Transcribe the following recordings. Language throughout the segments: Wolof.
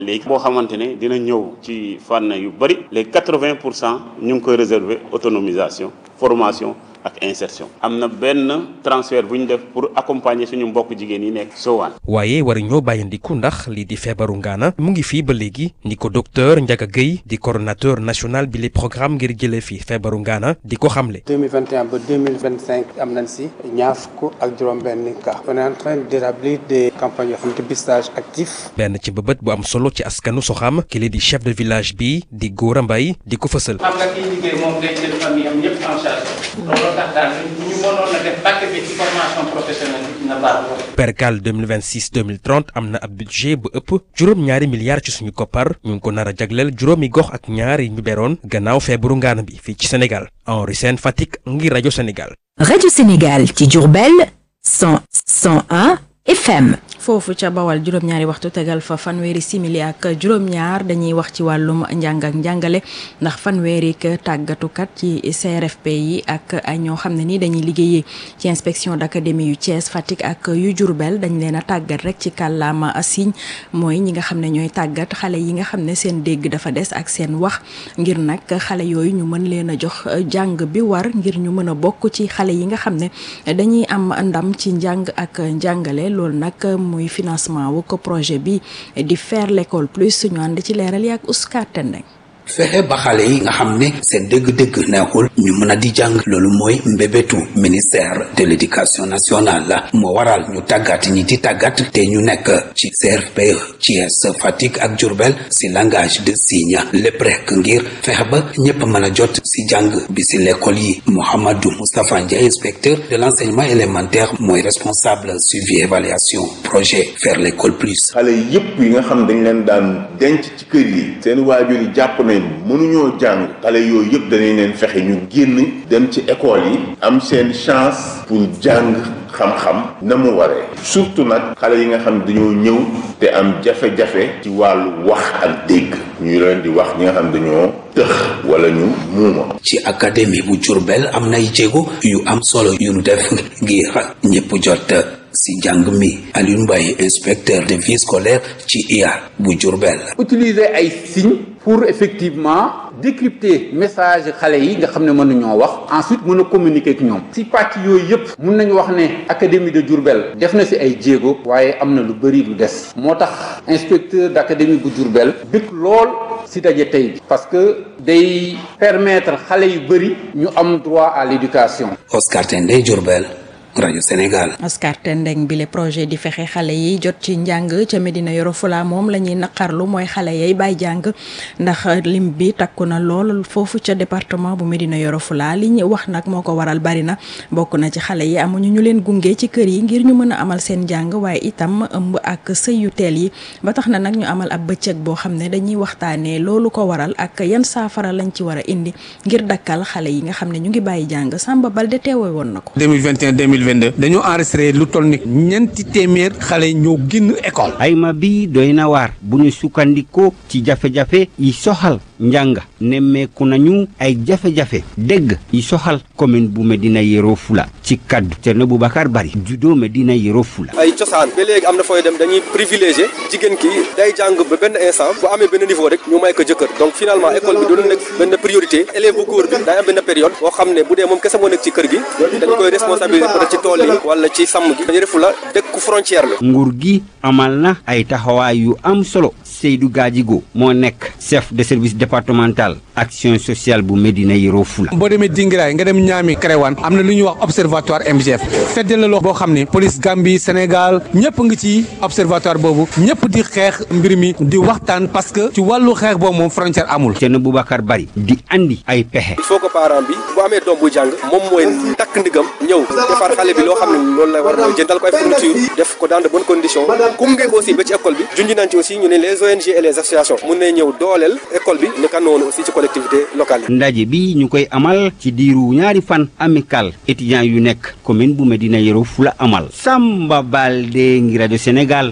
léegi boo xamante ne dina ñëw ci fànn yu bëri les quatre-vingt pour cent ñu ngi koy réserver autonomisation formation ak insertion am na benn transfert bu ñu def pour accompagner suñu mbokk jigéen yi nekk Sowaan waaye war ñoo bàyyandiku ndax lii di feebaru ngaana mu ngi fii ba léegi ni ko docteur Ndiaga Gueye di coordonnateur national bi les programme ngir jëlee fi feebaru ngaana di ko xamle. 2021 ba 2025 am nañ si ñaar fukk ak juróom-benn cas on est en train d'établir des campagnes yoo xam ne dépistage actif. benn ci bëbët bu am solo ci askanu Soxam ki di chef de village bi di Gora Mbaye di ko fësal. xam nga kiy liggéey moom day jël famille am ñëpp en charge loolu tax daal ñu mënoon a def pàcc bi ci formation professionnelle bi na baax percal 2026 2030 am na ab budget bu ëpp juróom-ñaari milliards ci suñu koppar ñu ngi ko nar a jagleel juróomi gox ak ñaar yi ñu beroon gannaaw feebaru ngaana bi fii ci Sénégal Henri Sène Fatick ngir rajo Sénégal. rajo Sénégal ci Diourbel 100 101 FM. foofu ca bawal juróom-ñaari waxtu tegal fa fanweeri simili ak juróom-ñaar dañuy wax ci wàllum njàng ak njàngale ndax fanweeri tàggatukat ci CRFP yi ak ay ñoo xam ne ni dañuy liggéeyee ci inspection d'académie yu Thiès Fatick ak yu Diourbel dañ leen a tàggat rek ci kàllaama signe mooy ñi nga xam ne ñooy tàggat xale yi nga xam ne seen dégg dafa des ak seen wax ngir nag xale yooyu ñu mën leen a jox jàng bi war ngir ñu mën a bokk ci xale yi nga xam ne dañuy am ndam ci njàng ak njàngale loolu nag muy financement wu ko projet bi di faire l'école plus ñu ànd ci leeral yi ak Ouscar Tendeng fexe ba xale yi nga xam ne seen dëgg-dëgg neexul ñu mën a di jàng loolu mooy mbébétu ministère de l'éducation nationale la moo waral ñu tàggat ñi di tàggat te ñu nekk ci CRP Thiès Fatick ak Diourbel si langage de signe lépp rek ngir fexe ba ñëpp mën a jot si jàng bi si l'école yi Mouhamadou Moustapha Ndiaye inspecteur de l'enseignement élémentaire mooy responsable suivi évaluation projet faire l'école plus xale yëpp yi nga xam dañ leen daan denc ci kër yi seen waajur yi jàpp nañ mënuñoo jàng xale yooyu yëpp danañ leen fexe ñu génn dem ci école yi am seen chance pour jàng xam-xam na mu waree surtout nag xale yi nga xam dañoo ñëw te am jafe-jafe ci wàllu wax ak dégg ñu leen di wax ñi nga xam dañoo tëx wala ñu muuma ci académie bu Diourbel am nay jéego yu am solo yu nu def ngir ñëpp jot si njàng mi Alioune Mbaye inspecteur de vie scolaire ci IA bu Diourbel utiliser ay signes pour effectivement décrypter message xale yi nga xam ne mënuñoo wax ensuite mën a communiquer ak ñoom si pàcc yooyu yëpp mun nañu wax ne académie de Diourbel def na si ay jéego waaye am na lu bëri lu des moo tax inspecteur d'académie bu Diourbel bëgg lool si daje tey bi parce que day permettre xale yu bëri ñu am droit à l'éducation Oscar Tendé Diourbel rajo Sénégal. Oscar Tendeng bi le projet di fexe xale yi jot ci njàng ca Medina Yoro Fula moom la ñuy naqarlu mooy xale yay bàyyi jàng ndax lim bi takku na lool foofu ca département bu Medina Yoro Fula li ñu wax nag moo ko waral bari na bokk na ci xale yi amuñu ñu leen gunge ci kër yi ngir ñu mën a amal seen njàng waaye itam ëmb ak sëy yu teel yi ba tax na nag ñu amal ab bëccëg boo xam ne dañuy waxtaanee loolu ko waral ak yan saafara lañ ci war a indi ngir dakkal xale yi nga xam ne ñu ngi bàyyi jàng Samba Balde teewe woon na ko. 2021 2022 dañoo enregistré lu toll ni ñeenti téeméer xale ñoo génn école. ayma bi doy na waar bu ñu sukkandikoo ci jafe-jafe yi soxal njàng nemmeeku nañu ay jafe-jafe dégg yi soxal commune bu Medina Yoro Fula ci kaddu Thierno Boubacar Bari judo Medina Yoro Fula. ay cosaan ba léegi am na fooy dem dañuy privilégié jigéen ki day jàng ba benn instant bu amee benn niveau rek ñu may ko jëkkër donc finalement école bi doon nekk benn priorité élève bu góor bi day am benn période boo xam ne bu dee moom kese moo nekk ci kër gi dañ koy responsabiliser peut être ci tool yi wala ci sàmm gi Yoro Fula dëkku frontière la. nguur gi amal na ay taxawaay yu am solo Seydou Gadjigo moo nekk chef de service départemental action sociale bu Medina Yoro Fula. boo demee Dingiraay nga dem Niamey Kéréwan am na lu ñuy wax observatoire MGF fedde la loo boo xam ne police Gambie Sénégal ñëpp ngi ci observatoire boobu ñëpp di xeex mbir mi di waxtaan parce que ci wàllu xeex boobu moom frontière amul. Thierno Boubacar Bari di andi ay pexe. il faut que parent bi bu amee doom bu jàng moom mooy takk ndigam ñëw defar xale bi loo xam ne loolu la war mooy jëndal ko ay fourniture def ko dans de bonnes conditions gunge ko aussi ba ci école bi junj nañ ci aussi ñu ne les ONG et les associations mun nañ ñëw dooleel école bi naka noonu aussi ci collectivité locale yi. ndaje bi ñu koy amal ci diiru ñaari fan amical étudiants yu nekk commune bu Medina Yoro Fula amal Samba Balde ngi rajo Sénégal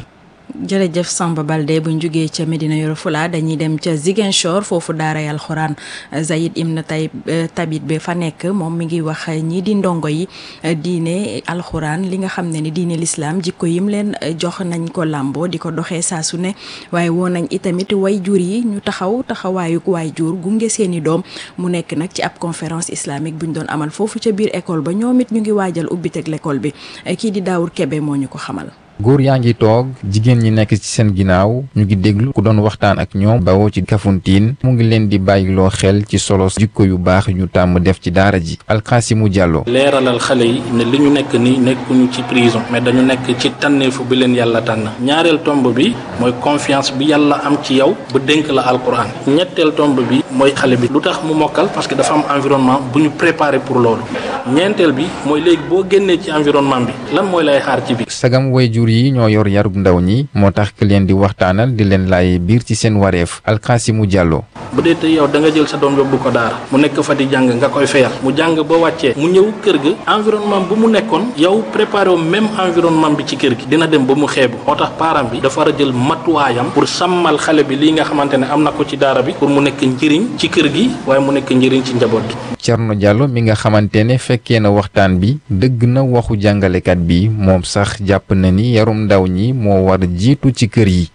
jërëjëf Samba Balde buñ jógee ca Medina Yoro Fula dañuy dem ca Ziguinchor foofu daaray alxuraan Zayid Ibn Tay Tabit bi fa nekk moom mi ngi wax ñii di ndongo yi diine alxuraan li nga xam ne ni diine lislaam jikko yim leen jox nañ ko làmboo di ko doxee saa su ne waaye woo nañ itamit way jur yi ñu taxaw taxawaayuk waay jur gunge seeni doom mu nekk nag ci ab conférence islamique buñ doon amal foofu ca biir école ba ñoom it ñu ngi waajal ubbiteg l'école bi kii di Daawur Kebe moo ñu ko xamal góor yaa ngi toog jigéen ñi nekk ci seen ginnaaw ñu ngi déglu ku doon waxtaan ak ñoom bawoo ci Kafountine mu ngi leen di bàyyiloo xel ci solo jikko yu baax ñu tàmm def ci daara ji Alxaasimu Jàllo leeralal xale yi ne li ñu nekk ni nekkuñu ci prison mais dañu nekk ci tànneefu bi leen yàlla tànn ñaareel tomb bi mooy confiance bi yàlla am ci yow ba dénk la alquran ñetteel tomb bi mooy xale bi lu tax mu mokkal parce que dafa am environnement bu ñu préparé pour loolu ñeenteel bi mooy léegi boo génnee ci environnement bi lan mooy lay xaar ci bi sagam way jur yi ñoo yor yarub ndaw ñi moo tax ki leen di waxtaanal di leen laaye biir ci seen wareef Alxaasimu Jàllo bu dee tey yow da nga jël sa doom yóbbu ko daara mu nekk fa di jàng nga koy fayal mu jàng ba wàccee mu ñëw kër ga environnement bu mu nekkoon yow préparé wu même environnement bi ci kër gi dina dem ba mu xeebu moo tax parent bi dafa war a jël matuwaayam pour sàmmal xale bi lii nga xamante ne am na ko ci daara bi pour mu nekk njëriñ ci kër gi waaye mu nekk njëriñ ci njaboot gi. Cerno Jàllo mi nga xamante ne fekkee na waxtaan bi dëgg na waxu jàngalekat bi moom sax jàpp na ni yarum ndaw ñi moo war jiitu ci kër yi.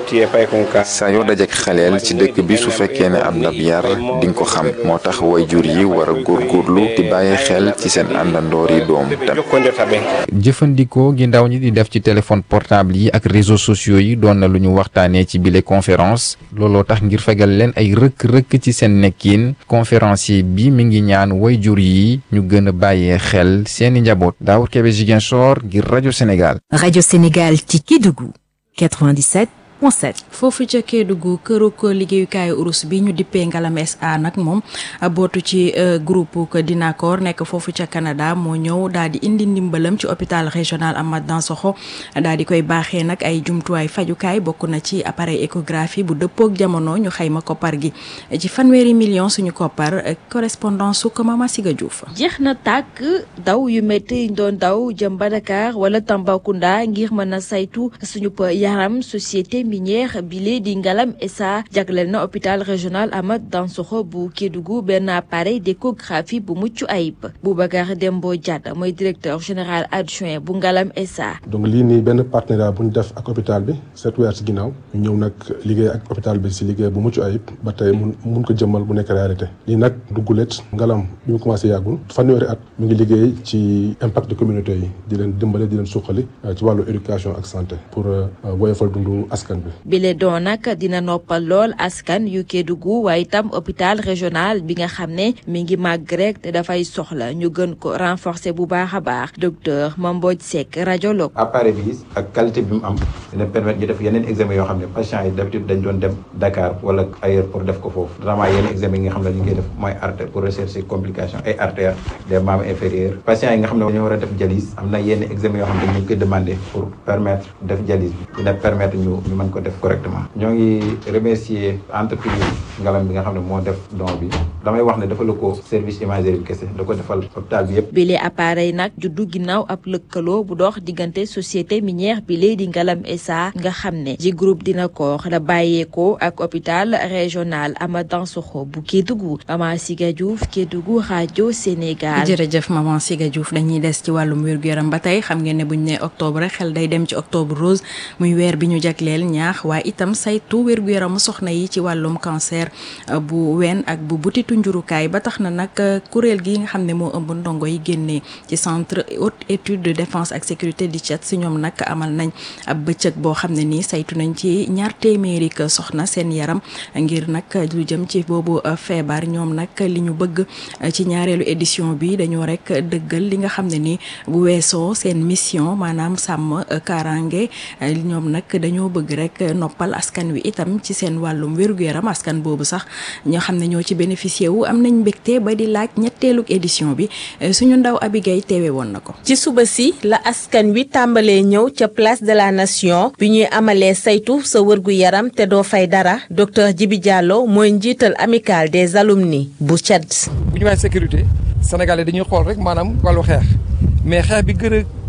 saa yoo dajek xaleel ci dëkk bi su fekkee ne am ndab yar di nga ko xam moo tax wayjur yi war a góorgóorlu di bàyyi xel ci seen àndandoor yi doom tam. jëfandikoo gi ndaw ñi di def ci téléphone portable yi ak réseaux sociaux yi doon na lu ñu waxtaanee ci bile conférence looloo tax ngir fegal leen ay rëkk-rëkk ci seen nekkin conférencier bi mi ngi ñaan wayjur yi ñu gën a bàyyee xel seeni njaboot Daawur Kebe Ziguinchor ngir rajo Sénégal. rajo Sénégal ci Kédougou 97. foofu ca Kédougou këruk liggéeyukaayu urus bi ñu dippee Ngalam SA nag moom bootu ci groupe que Dinacore nekk foofu ca Canada moo ñëw daal di indi ndimbalam ci hôpital régional Amath Dansokho daal di koy baaxee nag ay jumtuwaay fajukaay bokk na ci appareil échographie bu dëppook jamono ñu xayma koppar gi ci fanweeri million suñu koppar correspondance su ko Mama Siga Diouf. jeex na tàkk daw yu métti doon daw jëm ba Dakar wala Tambacounda ngir mën a saytu suñu yaram société. minière bile di Ngalam SA jagleel na hôpital régional Amath Dansokho bu Kédougou benn appareil d'échographie bu mucc ayib Boubacar Dembo Diatta mooy directeur général adjoint bu Ngalam SA. donc lii nii benn partenariat bu ñu def ak hôpital bi sept weer si ginnaaw ñu ñëw nag liggéey ak hôpital bi si liggéey bu mucc ayib ba tey mun mun ko jëmmal bu nekk réalité lii nag duggulet Ngalam bi mu commencé yàggul fanweeri at mu ngi liggéey ci impact de communauté yi di leen dimbale di leen suqali ci wàllu éducation ak santé pour woyofal dundu askan bile doon nag dina noppal lool askan yu Kédougou waaye itam hôpital régional bi nga xam ne mi ngi màgg rek te dafay soxla ñu gën ko renforcer bu baax a baax docteur Mambodj Seck radiologue. appareil bi ak qualité bi mu am dina permettre ñu def yeneen examen yoo xam ne patients yi d'habitude dañ doon dem Dakar wala ailleurs pour def ko foofu vraiment yeneen examen yi nga xam ne ñu ngi def mooy artère pour rechercher complication ay artères des membres inférieurs patients yi nga xam ne dañoo war a def dialyse am na yenn examen yoo xam ne ñu koy demander pour permettre def dialyse bi dina permettre ñu ñu mën ko def correctement ñoo ngi remercier entreprise ngalam bi nga xam ne moo def don bi damay wax ne dafa la ko service imagerie bi kese da ko defal hôpital bi yëpp bile appareil nag juddu ginnaaw ab lëkkaloo bu dox diggante société minière bi lee di ngalam SA nga xam ne ji groupe dina ko da bàyyeekoo ak hôpital régional Amath Dansokho bu Kédougou Mama Siga Diouf Kédougou rajo Sénégal. jërëjëf Mama Siga Diouf dañuy des ci wàllum wér-gu-yaram ba tey xam ngeen ne buñ ne octobre rek xel day dem ci octobre rose muy weer bi ñu jagleel ñaax waaye itam saytu wér-gu-yaramu soxna yi ci wàllum cancer bu ween ak bu butitu njurukaay ba tax na nag kuréel gi nga xam ne moo ëmb ndongo yi génnee ci centre haute étude de défense ak sécurité di CET si ñoom nag amal nañ ab bëccëg boo xam ne nii saytu nañ ci ñaar téeméeri soxna seen yaram ngir nag lu jëm ci boobu feebar ñoom nag li ñu bëgg ci ñaareelu édition bi dañoo rek dëggal li nga xam ne ni bu weesoo seen mission maanaam sàmm kaaraange ñoom nag dañoo bëgg rek noppal askan wi itam ci seen wàllum wér-gu-yaram askan boobu sax ñoo xam ne ñoo ci bénéficié wu am nañ mbégte ba di laaj ñetteelug édition bi suñu ndaw Abigay teewe woon na ko. ci suba si la askan wi tàmbalee ñëw ca place de la nation bi ñuy amalee saytu sa wërgu-yaram te doo fay dara docteur Djibi Diallo mooy njiital amical des alumni bu CED. bu ñu waxee sécurité sénégalais dañuy xool rek maanaam wàllu xeex mais xeex bi gën a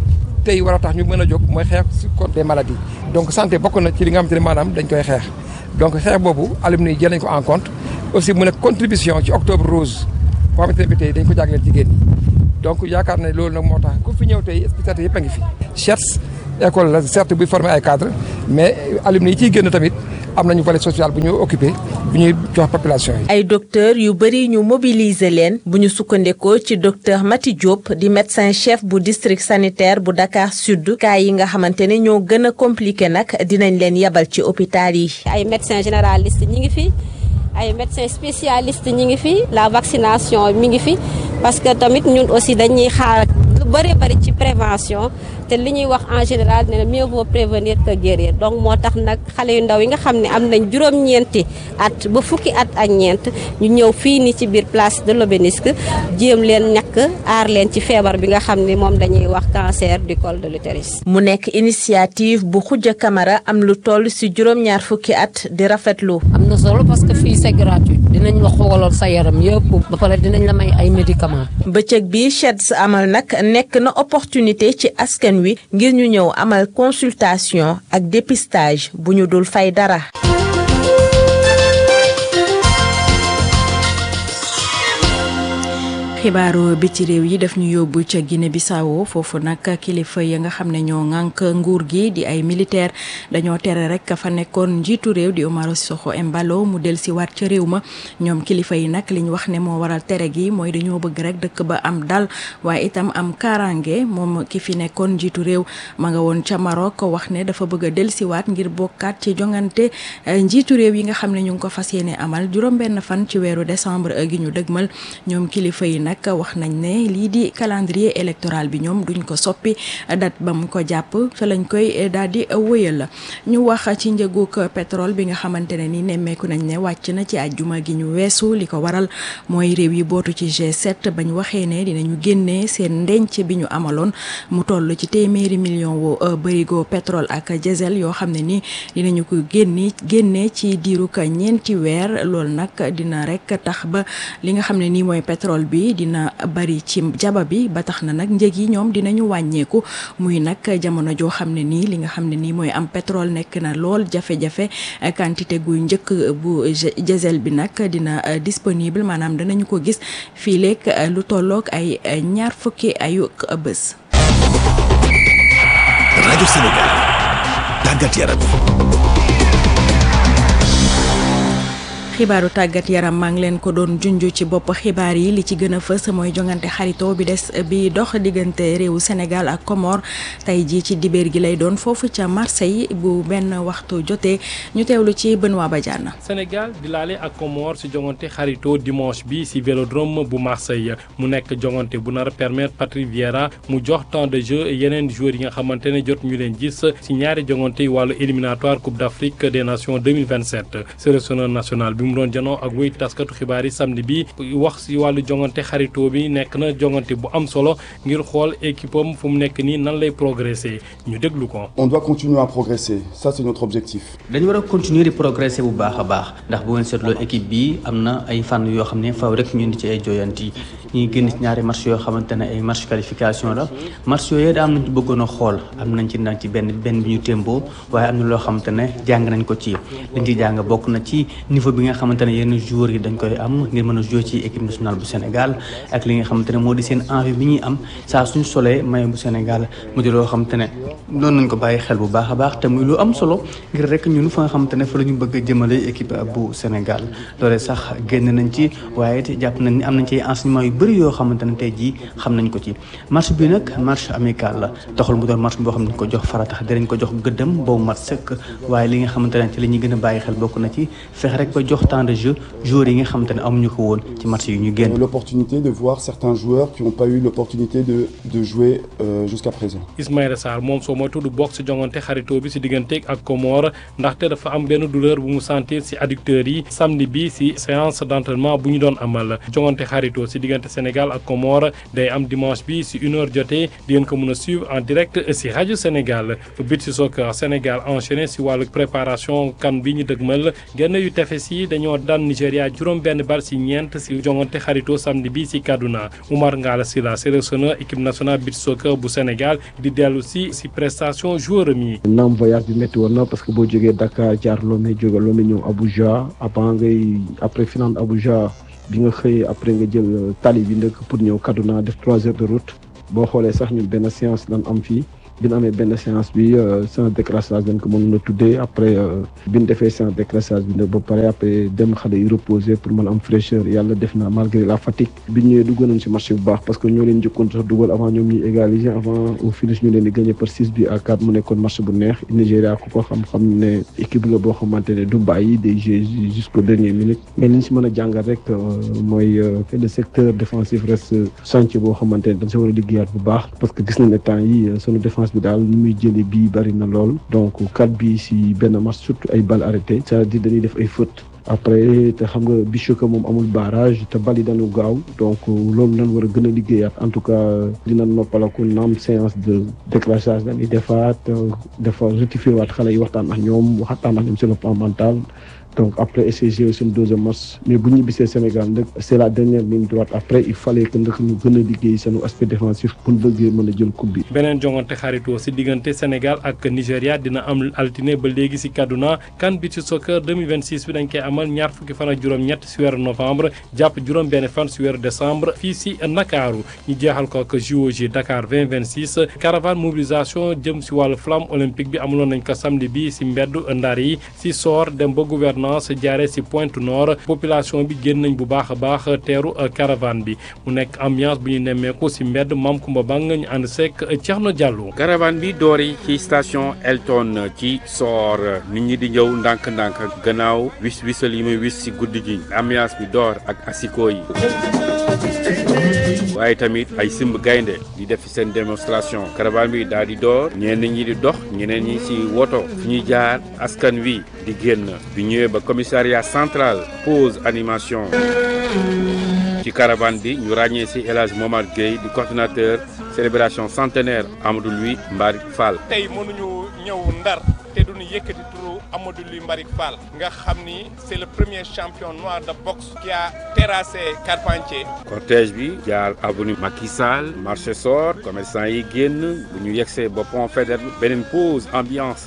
tey war a tax ñu mën a jóg mooy xeex contre des maladies donc santé bokk na ci li nga xamante ne maanaam dañ koy xeex donc xeex boobu alumni yi jël nañ ko en compte aussi mu nekk contribution ci octobre rose boo xamante ne bi tey dañ ko jagleel jigéen ñi donc yaakaar ne loolu nag moo tax ku fi ñëw tey spécialité yëpp a ngi fi CHETS école la certes buy former ay cadre mais alumni yi ciy génn tamit am nañu volet social bu ñu occupé bu ñuy jox population yi. ay docteur yu bëri ñu mobiliser leen bu ñu sukkandekoo ci docteur Mati Diop di médecin chef bu district sanitaire bu Dakar Sud cas yi nga xamante ne ñoo gën a compliqué nag dinañ leen yabal ci hôpital yi. ay médecins généralistes ñi ngi fi ay médecins spécialistes ñi ngi fi la vaccination mi ngi fi parce que tamit ñun aussi dañuy xaar lu bëri bëri ci prévention te li ñuy wax en général ne mieux vaut prévenir que guérir donc moo tax nag xale yu ndaw yi nga xam ne am nañ juróom-ñeenti at ba fukki at ak ñeent ñu ñëw fii ni ci biir place de l'Obélisque jéem leen ñàkk aar leen ci feebar bi nga xam ne moom dañuy wax cancer du col de l'utérus. mu nekk initiative bu Khoudia Camara am lu toll si juróom-ñaar fukki at di rafetlu. am na solo parce que fii c'est gratuit dinañ la xoolal sa yaram yëpp ba pare dinañ la may ay médicaments. bëccëg bi CHEDS amal nag nekk na opportunité ci askan wi ngir ñu ñëw amal consultation ak dépistage bu ñu dul fay dara. xibaaru bi ci réew yi daf ñu yóbbu ca Guinée Bissau foofu nag kilifa ya nga xam ne ñoo ŋànk nguur gi di ay militaire dañoo tere rek fa nekkoon njiitu réew di Umaro Sissoco Embalo mu del si waat ca réew ma ñoom kilifa yi nag li ñu wax ne moo waral tere gi mooy dañoo bëgg rek dëkk ba am dal waaye itam am kaaraange moom ki fi nekkoon njiitu réew ma nga woon ca Maroc wax ne dafa bëgg a del si waat ngir bokkaat ci jongante njiitu réew yi nga xam ne ñu ngi ko fas yéene amal juróom-benn fan ci weeru décembre gi ñu dëgmal ñoom kilifa yi nag wax nañ ne lii di calendrier électoral bi ñoom duñ ko soppi date ba mu ko jàpp fa lañ koy daal di wëyal ñu wax ci njëgug pétrole bi nga xamante ne ni nemmeeku nañ ne wàcc na ci àjjuma gi ñu weesu li ko waral mooy réew yi bootu ci G7 bañ waxee ne dinañu génnee seen ndenc bi ñu amaloon mu toll ci téeméeri million wu bërigo pétrole ak diesel yoo xam ne ni dinañu ko génni génnee ci diiru ka ñeenti weer loolu nag dina rek tax ba li nga xam ne nii mooy pétrole bi dina bari ci jaba bi ba tax na nag njëg yi ñoom dinañu wàññeeku muy nag jamono joo xam ne nii li nga xam ne nii mooy am pétrole nekk na lool jafe-jafe quantité gu njëkk bu diesel bi nag dina disponible maanaam danañu ko gis fii léeg lu tolloog ay ñaar fukki ayu bés. rajo Sénégal tàggat yaram. xibaaru tàggat yaram maa ngi leen ko doon junj ci bopp xibaar yi li ci gën a fës mooy jongante xarito bi des bi dox diggante réewu Sénégal ak Comore tey jii ci dibeer gi lay doon foofu ca Marseille bu benn waxtu jotee ñu teewlu ci Benoît Badiane. Sénégal di laale ak Comore si jongante xarito dimanche bi si vélodrome bu Marseille mu nekk jongante bu nar a permettre Patrick Vieira mu jox temps de jeu yeneen joueurs yi nga xamante ne jot ñu leen gis si ñaari jongante yi wàllu éliminatoire Coupe d'Afrique des Nations 2027 sélectionneur national bi mu doon janoo ak wéy taskatu xibaar yi samedi bi wax si wàllu jongante xaritoo bi nekk na jongante bu am solo ngir xool équipe am fu mu nekk nii nan lay progresser ñu déglu ko. on doit continuer à progresser ça c'est notre objectif. dañu war a continuer di progresser bu baax a baax ndax bu ngeen seetloo équipe bi am na ay fànn yoo xam ne faw rek ñu indi ci ay joyanti ñuy génn ci ñaari match yoo xamante ne ay match qualification la match yooyu da am nañ ci bëggoon a xool am nañ ci nag ci benn benn bi ñu témboo waaye am na loo xamante ne jàng nañ ko ci liñ ci jàng bokk na ci niveau bi nga xamante ne yenn joueurs yi dañ koy am ngir mën a jouer ci équipe nationale bu Sénégal ak li nga xamante ne moo di seen envie bi ñuy am saa suñu solee maillot bu Sénégal mu di loo xamante ne noonu nañ ko bàyyi xel bu baax a baax te muy lu am solo ngir rek ñun fa nga xamante ne fa la ñu bëgg a jëmale équipe bu Sénégal loolee sax génn nañ ci waaye it jàpp nañ ni am nañ ci enseignement yu bëri yoo xamante ne tey jii xam nañ ko ci match bi nag match amical la taxul mu doon match boo xam ne ko jox faratax dinañ ko jox gëddam boobu mat sëkk waaye li nga xamante ne ci la ñuy gën a bàyyi xel bokk na ci fexe rek ba jox temps de jeu joueurs yi nga xamante ne amuñu ko woon ci match yi ñu génn. l'opportunité de voir certains joueurs qui n'ont pas eu l'opportunité de de jouer euh, jusqu'à présent. Ismaïla Sarr moom soo mooy tudd bokk si jongante xaritoo bi si digganteeg ak Comore ndaxte dafa am benn douleur bu mu sentir si adducteurs yi samedi bi si séance d'entraînement bu ñu doon amal jongante xaritoo si diggante Sénégal ak Comore day am dimanche bi si une heure jotee di ngeen ko mën a suivre en direct si rajo Sénégal beach soccer Sénégal enchaîné si wàllu préparation kan bi ñu dëgmal genn yu tefes yi dañoo daan Nigéria juróom benn bal si ñeent si jongante xarito samedi bi si Kaduna Oumar Ngala Sylla sélectionneur équipe nationale beach soccer bu Sénégal di dellu si si prestation joueur mi naam voyage bi métti woon na parce que boo jógee Dakar jaar Lomé jóge Lomé ñëw Abuja avant ngay après final Abuja bi nga xëyee après nga jël tali bi ndëkk pour ñëw Kaduna def trois heures de route boo xoolee sax ñun benn séance lan am fii bi ñu amee benn séance bi séance décrassage dañ ko mën a tuddee après bi ñu defee séance décrassage bi nag ba pare après dem xale yi reposer pour mën a am fraîcheur yàlla def na malgré la fatigue bi ñu ñëwee dugg nañ si marché bu baax parce que ñoo leen njëkkoon sax dugal avant ñoom ñuy égaliser avant au finish ñu leen di gagné par six bi à quatre mu nekkoon marché bu neex Nigéria ku ko xam-xam ne équipe la boo xamante ne du bàyyi day jouer jusqu'au dernier minute mais li ñu si mën a jàngal rek mooy que le secteur défensif reste chantier boo xamante ne dañ si war a liggéeyaat bu baax parce que gis nañ ne temps yi sunu défense bi daal ni muy jëlee bii bari na lool donc quatre bi si benn match surtout ay balles arrêtées c'est-à-dire dañuy def ay fautes après te xam nga Bichoka moom amul barrage te bali dañu gaaw donc loolu lañ war a gën a liggéeyaat en tout cas dina noppalaku naam séance de décrassage dañuy defaat dafa rectifier waat xale yi waxtaan ak ñoom waxtaan ak ñoom sur le plan mental donc après essayer seen deuxième match mais bu ñu bisee Sénégal nag c'est la dernière ligne droite après il fallait que nag ñu gën a liggéey seen aspect défensif pour bëggee mën a jël coupe bi. beneen jongante xaritoo si diggante Sénégal ak Nigéria dina am altine ba léegi si Kaduna CAN Beach Soccer 2026 bi dañ koy amal ñaar fukki fan ak juróom-ñett si weeru novembre jàpp juróom-benn fan si weeru décembre fii si Ndakaaru ñu jeexal ko ak JOJ Dakar 2026 caravane mobilisation jëm si wàllu flamme olympique bi amuloon nañ ko samedi bi si mbedd ndar yi si soor dem ba gouverneur se jaaree ci Pointe Nord population bi génn nañ bu baax a baax teeru caravane bi mu nekk ambiance bu ñu nemmeeku ci mbedd Mam Kumba Bang ñu ànd seek Thierno Diallo. caravane bi doori ci station Elton ci Soor nit ñi di ñëw ndànk-ndànk gannaaw wis wisal yi muy wis ci guddi gi ambiance bi door ak asiko yi. waaye tamit ay simb gaynde di def seen démonstration caravane bi daal di door ñenn ñi di dox ñeneen ñi ci woto fi ñuy jaar askan wi di génn bi ñëwee ba commissariat central pause animation ci caravane bi ñu ràññee ci El Hadj Momar Gueye di coordinateur célébration centenaire Amadou Louis Mbarik Fall. tey mënuñu ñëw ndar te duñu yëkkati turu Amadou Louis Mbarik Fall nga xam ni c'est le premier champion noir de boxe qui a terrassé Carpentier. cortège bi jaar avenue Macky Sall marché Sor commerçant yi génn bu ñu yegsee ba pont Faidherbe beneen pause ambiance.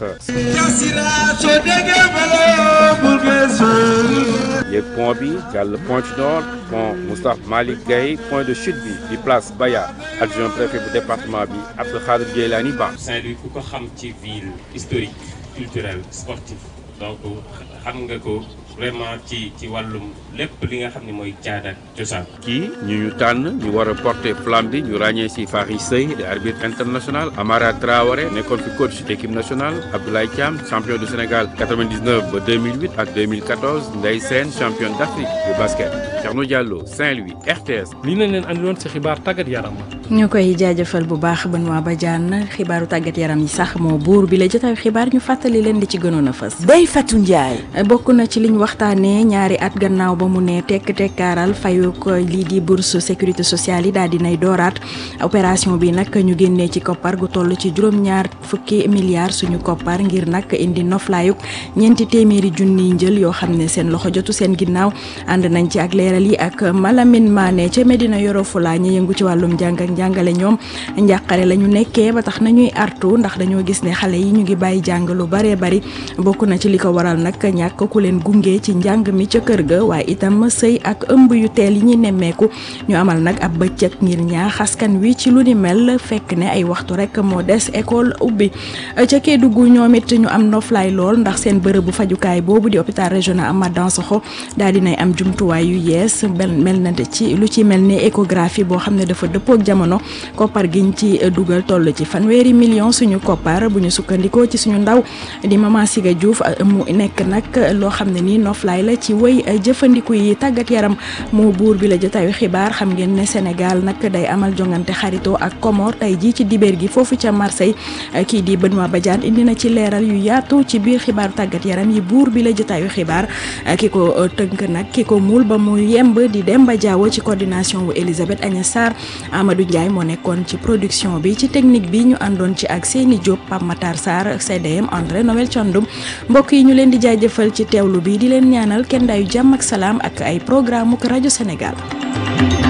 yéeg pont bi jàll Pointe Nord pont Moustapha Malick Gueye point de chute bi di place Baya adjoint préfet bu département bi Abdou Khadir Djeylani Ba. Saint-Louis ku ko xam ci ville historique culturelle sportive donc xam nga ko vraiment ci ci wàllum lépp li nga xam ne mooy caada ak cosaan. kii ñu ñu tànn ñu war a porter flamme bi ñu ràññee ci Fary Seye di arbitre international Amara Traoré nekkoon fi coach équipe nationale Abdoulaye Thiam champion du Sénégal 99 ba 2008 ak 2014 Ndeye Sène champion d'Afrique de basket Thierno Diallo Saint-Louis RTS. lii nañ leen andiloon ci xibaar tàggat yaram. ñu koy jaajëfal bu baax Benoît Badiane xibaaru tàggat yaram yi sax moo buur bi la jotaayu xibaar ñu fàttali leen di ci gënoon a fës. Ndeye Fatou Ndiaye. bokk na ci liñ waxtaanee ñaari at gannaaw ba mu ne tekk tekkaaral fayu ko lii di bourse sécurité sociale yi daal dinay dooraat opération bi nag ñu génnee ci koppar gu toll ci juróom-ñaar fukki milliards suñu koppar ngir nag indi noflaayuk ñeenti téeméeri junniy njël yoo xam ne seen loxo jotu seen ginnaaw ànd nañ ci ak leeral yi ak Malamine Mané ca Medina Yoro Fula ñi yëngu ci wàllum njàng ak njàngale ñoom njàqare la ñu nekkee ba tax nañuy artu ndax dañoo gis ne xale yi ñu ngi bàyyi jàng lu baree bari bokk na ci li ko waral nag ñàkk ku leen gunge ci njàng mi ca kër ga waaye itam sëy ak ëmb yu teel yi ñuy nemmeeku ñu amal nag ab bëccëg ngir ñaax askan wi ci lu ni mel fekk ne ay waxtu rek moo des école ubbi ca Kédougou ñoom it ñu am noflaay lool ndax seen bërëbu fajukaay boobu di hôpital régional Amath Dansokho daal dinay am jumtuwaay yu yees mel na ci lu ci mel ni échographie boo xam ne dafa dëppook jamono koppar giñ ci dugal toll ci fanweeri million suñu koppar bu ñu sukkandikoo ci suñu ndaw di Mama Siga Diouf mu nekk nag loo xam ne nii noflaay la ci wëy jëfandiku yi tàggat yaram moo buur bi la jotaayu xibaar xam ngeen ne Sénégal nag day amal jongante xaritoo ak Comore tey jii ci dibeer gi foofu ca Marseille kii di Benoît Badiane indi na ci leeral yu yaatu ci biir xibaaru tàggat yaram yi buur bi la jotaayu xibaar ki ko tënk nag ki ko muul ba mu yemb di Demba Diawo ci coordination wu Elisabeth Agnès Sarr Amadou Ndiaye Ndiaye moo nekkoon ci production bi ci technique bi ñu àndoon ci ak Seyni Diop Pape Matar Sarr CDM André Noël Thiandoum mbokk yi ñu leen di jaajëfal ci teewlu bi di leen ñaanal kenn daayu jàmm ak salaam ak ay programme rajo Sénégal.